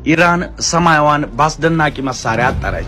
ኢራን ሰማያዋን በአስደናቂ መሳሪያ አጠረች።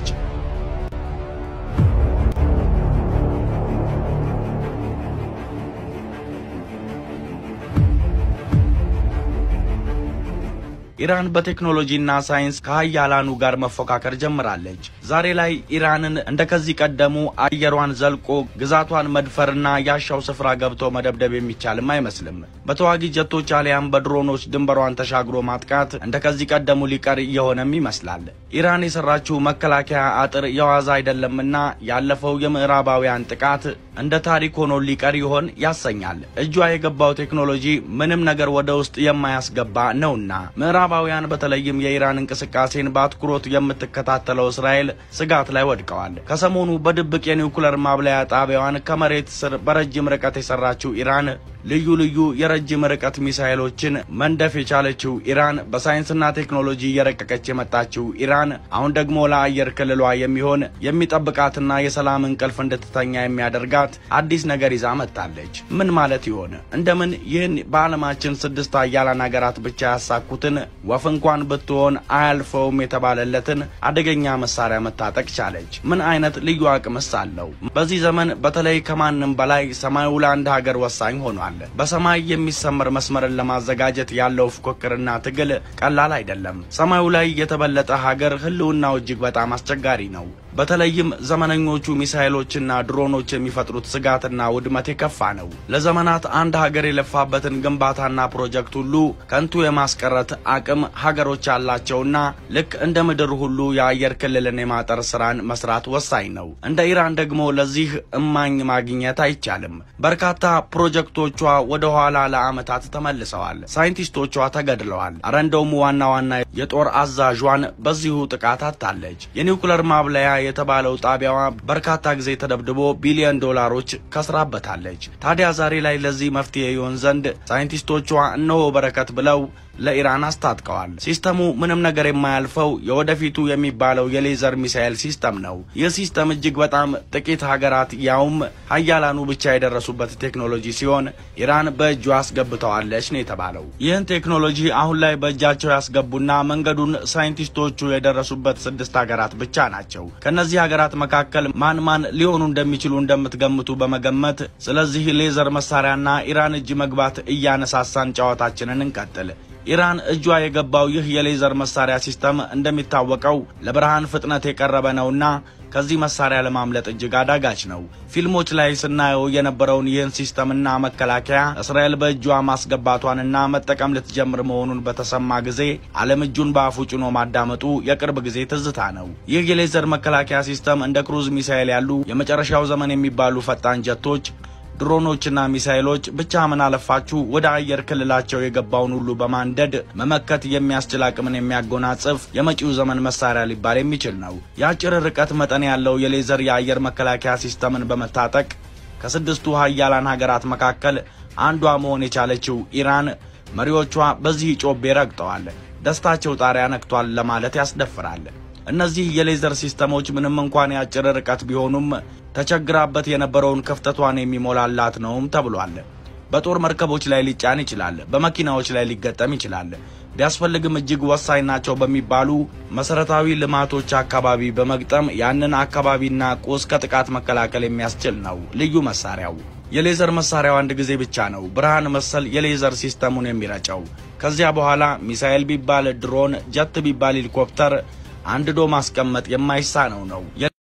ኢራን በቴክኖሎጂና ሳይንስ ከሀያላኑ ጋር መፎካከር ጀምራለች። ዛሬ ላይ ኢራንን እንደ ከዚህ ቀደሙ አየሯን ዘልቆ ግዛቷን መድፈርና ያሻው ስፍራ ገብቶ መደብደብ የሚቻልም አይመስልም። በተዋጊ ጀቶች አሊያም በድሮኖች ድንበሯን ተሻግሮ ማጥቃት እንደ ከዚህ ቀደሙ ሊቀር እየሆነም ይመስላል። ኢራን የሰራችው መከላከያ አጥር የዋዛ አይደለምና ያለፈው የምዕራባውያን ጥቃት እንደ ታሪክ ሆኖ ሊቀር ይሆን ያሰኛል። እጇ የገባው ቴክኖሎጂ ምንም ነገር ወደ ውስጥ የማያስገባ ነውና ምዕራባውያን በተለይም የኢራን እንቅስቃሴን በአትኩሮት የምትከታተለው እስራኤል ስጋት ላይ ወድቀዋል። ከሰሞኑ በድብቅ የኒውክለር ማብለያ ጣቢያዋን ከመሬት ስር በረጅም ርቀት የሰራችው ኢራን ልዩ ልዩ የረጅም ርቀት ሚሳይሎችን መንደፍ የቻለችው ኢራን በሳይንስና ቴክኖሎጂ እየረቀቀች የመጣችው ኢራን አሁን ደግሞ ለአየር ክልሏ የሚሆን የሚጠብቃትና የሰላም እንቅልፍ እንድትተኛ የሚያደርጋት አዲስ ነገር ይዛ መጥታለች። ምን ማለት ይሆን? እንደምን ይህን በዓለማችን ስድስት ሀያላን ሀገራት ብቻ ያሳኩትን ወፍ እንኳን ብትሆን አያልፈውም የተባለለትን አደገኛ መሳሪያ መታጠቅ ቻለች? ምን አይነት ልዩ አቅምስ አለው? በዚህ ዘመን በተለይ ከማንም በላይ ሰማዩ ለአንድ ሀገር ወሳኝ ሆኗል። በሰማይ የሚሰመር መስመርን ለማዘጋጀት ያለው ፉክክርና ትግል ቀላል አይደለም። ሰማዩ ላይ የተበለጠ ሀገር ሕልውናው እጅግ በጣም አስቸጋሪ ነው። በተለይም ዘመነኞቹ ሚሳይሎችና ድሮኖች የሚፈጥሩት ስጋትና ውድመት የከፋ ነው። ለዘመናት አንድ ሀገር የለፋበትን ግንባታና ፕሮጀክት ሁሉ ከንቱ የማስቀረት አቅም ሀገሮች ያላቸውና ልክ እንደ ምድር ሁሉ የአየር ክልልን የማጠር ስራን መስራት ወሳኝ ነው። እንደ ኢራን ደግሞ ለዚህ እማኝ ማግኘት አይቻልም። በርካታ ፕሮጀክቶቿ ወደ ኋላ ለዓመታት ተመልሰዋል። ሳይንቲስቶቿ ተገድለዋል። አረ እንደውም ዋና ዋና የጦር አዛዧን በዚሁ ጥቃት አታለች። የኒውክለር ማብለያ የተባለው ጣቢያዋ በርካታ ጊዜ ተደብድቦ ቢሊዮን ዶላሮች ከስራበታለች። ታዲያ ዛሬ ላይ ለዚህ መፍትሄ ይሆን ዘንድ ሳይንቲስቶቿ እነሆ በረከት ብለው ለኢራን አስታጥቀዋል። ሲስተሙ ምንም ነገር የማያልፈው የወደፊቱ የሚባለው የሌዘር ሚሳኤል ሲስተም ነው። ይህ ሲስተም እጅግ በጣም ጥቂት ሀገራት ያውም ሀያላኑ ብቻ የደረሱበት ቴክኖሎጂ ሲሆን ኢራን በእጇ አስገብተዋለች ነው የተባለው። ይህን ቴክኖሎጂ አሁን ላይ በእጃቸው ያስገቡና መንገዱን ሳይንቲስቶቹ የደረሱበት ስድስት ሀገራት ብቻ ናቸው። ከእነዚህ ሀገራት መካከል ማን ማን ሊሆኑ እንደሚችሉ እንደምትገምቱ በመገመት ስለዚህ ሌዘር መሳሪያና ኢራን እጅ መግባት እያነሳሳን ጨዋታችንን እንቀጥል። ኢራን እጇ የገባው ይህ የሌዘር መሳሪያ ሲስተም እንደሚታወቀው ለብርሃን ፍጥነት የቀረበ ነውና ከዚህ መሳሪያ ለማምለጥ እጅግ አዳጋች ነው። ፊልሞች ላይ ስናየው የነበረውን ይህን ሲስተምና መከላከያ እስራኤል በእጇ ማስገባቷንና መጠቀም ልትጀምር መሆኑን በተሰማ ጊዜ ዓለም እጁን በአፉ ጭኖ ማዳመጡ የቅርብ ጊዜ ትዝታ ነው። ይህ የሌዘር መከላከያ ሲስተም እንደ ክሩዝ ሚሳይል ያሉ የመጨረሻው ዘመን የሚባሉ ፈጣን ጀቶች ድሮኖችና ሚሳይሎች ብቻ ምን አለፋችሁ ወደ አየር ክልላቸው የገባውን ሁሉ በማንደድ መመከት የሚያስችል አቅምን የሚያጎናጽፍ የመጪው ዘመን መሳሪያ ሊባል የሚችል ነው። የአጭር ርቀት መጠን ያለው የሌዘር የአየር መከላከያ ሲስተምን በመታጠቅ ከስድስቱ ሀያላን ሀገራት መካከል አንዷ መሆን የቻለችው ኢራን መሪዎቿ በዚህ ጮቤ ረግጠዋል። ደስታቸው ጣሪያ ነክቷል ለማለት ያስደፍራል። እነዚህ የሌዘር ሲስተሞች ምንም እንኳን የአጭር ርቀት ቢሆኑም ተቸግራበት የነበረውን ክፍተቷን የሚሞላላት ነውም ተብሏል። በጦር መርከቦች ላይ ሊጫን ይችላል። በመኪናዎች ላይ ሊገጠም ይችላል። ቢያስፈልግም እጅግ ወሳኝ ናቸው በሚባሉ መሰረታዊ ልማቶች አካባቢ በመግጠም ያንን አካባቢና ቁስ ከጥቃት መከላከል የሚያስችል ነው ልዩ መሳሪያው። የሌዘር መሳሪያው አንድ ጊዜ ብቻ ነው ብርሃን መሰል የሌዘር ሲስተሙን የሚረጨው። ከዚያ በኋላ ሚሳኤል ቢባል ድሮን፣ ጀት ቢባል ሄሊኮፕተር አንድዶ ማስቀመጥ የማይሳነው ነው።